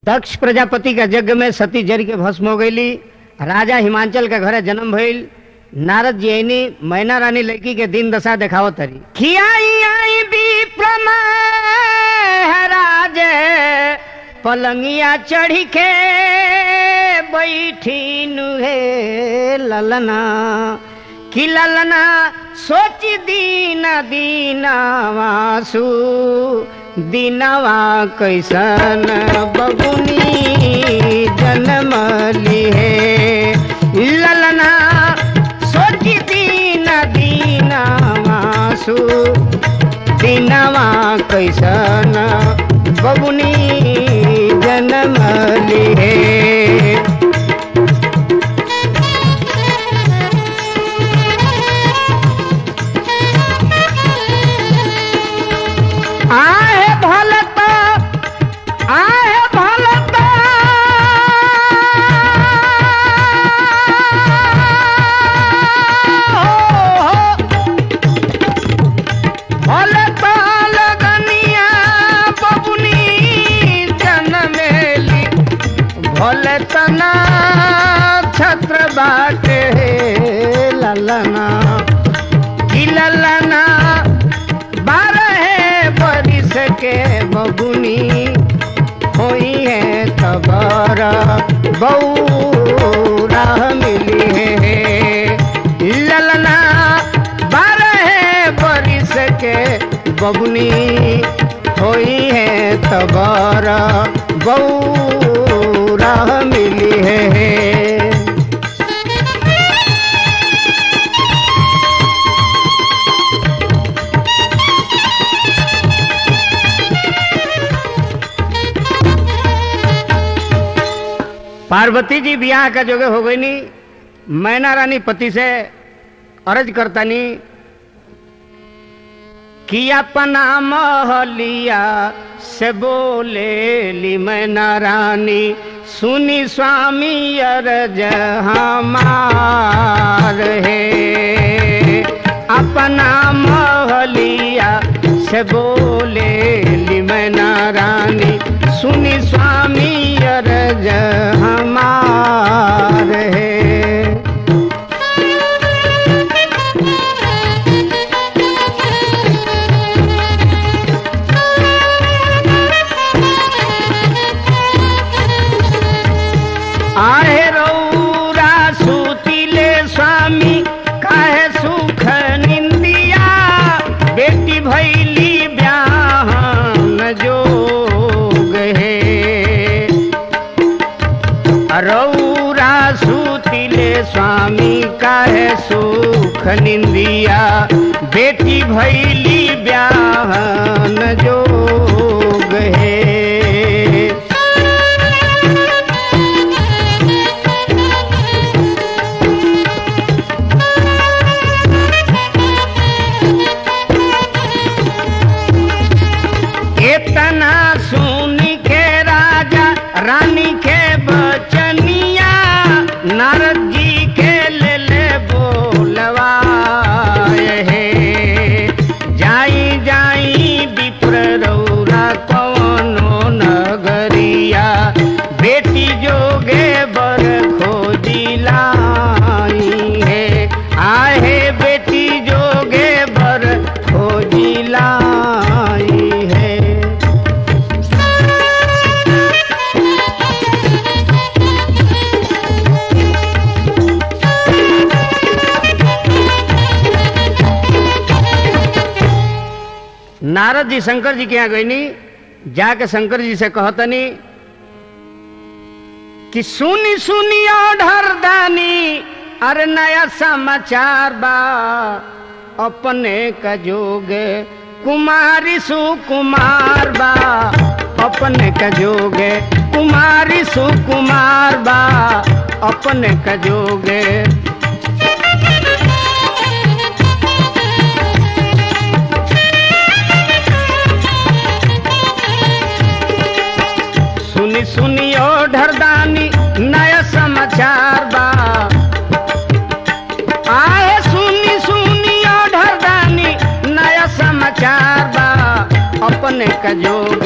दक्ष प्रजापति का यज्ञ में सती जर के भस्म हो गईली राजा हिमांचल के घरे जन्म भइल नारद जी आईनी मैना रानी लड़की के दिन दशा देखाओ तरी खियाई आई विप्रम राज पलंगिया चढ़ी के बैठी नुहे ललना कि ललना सोच दीन दीना वासु दीनवा कैसन बबुनी जन्म लिहे ललना सोच दीन दीना वासु दीनवा कैसन बबुनी जन्म लिहे आहे भलत आहे भलत भलत लगनिया बबुनी जनमेली भलत ना छत्र बाटे ललना कि ललना बारह बरिस के बबुनी होई है तबर बऊरा मिली है ललना बारह बरिस के बबुनी होई है तबर बऊरा मिली है पार्वती जी ब्याह का जोगे हो गई नी मैना रानी पति से अर्ज करतानी कि अपना महलिया से बोले ली मैना रानी सुनी स्वामी अर्ज हमार है अपना महलिया से बोले ली मैना रानी सुनी स्वामी अर्ज हमार है आहे रौरा सूतिले स्वामी काहे सुख निंदिया बेटी भैली ब्याहन जोग है रौरा सूतिले स्वामी काहे सुख निंदिया बेटी भैली ब्याहन जोग है इतना सुन के राजा रानी के बचनिया नारद जी के ले ले बोलवाए हे जाई जाई विप्र रौरा कौनो नगरिया बेटी जोगे बर खोजी लाई है आहे बेटी जोगे बर खोजी लाई है नारद जी शंकर जी के यहाँ गईनी जाके शंकर जी से कहतनी कि सुनी सुनी ओढ़र दानी अरे नया समाचार बा अपने का जोग कुमारी सुकुमार बा अपने का जोग कुमारी सुकुमार बा अपने का जोग सुनी सुनी ओ ढरदानी नया समाचार बा आए सुनी सुनी ओ ढरदानी नया समाचार बा अपने का जोग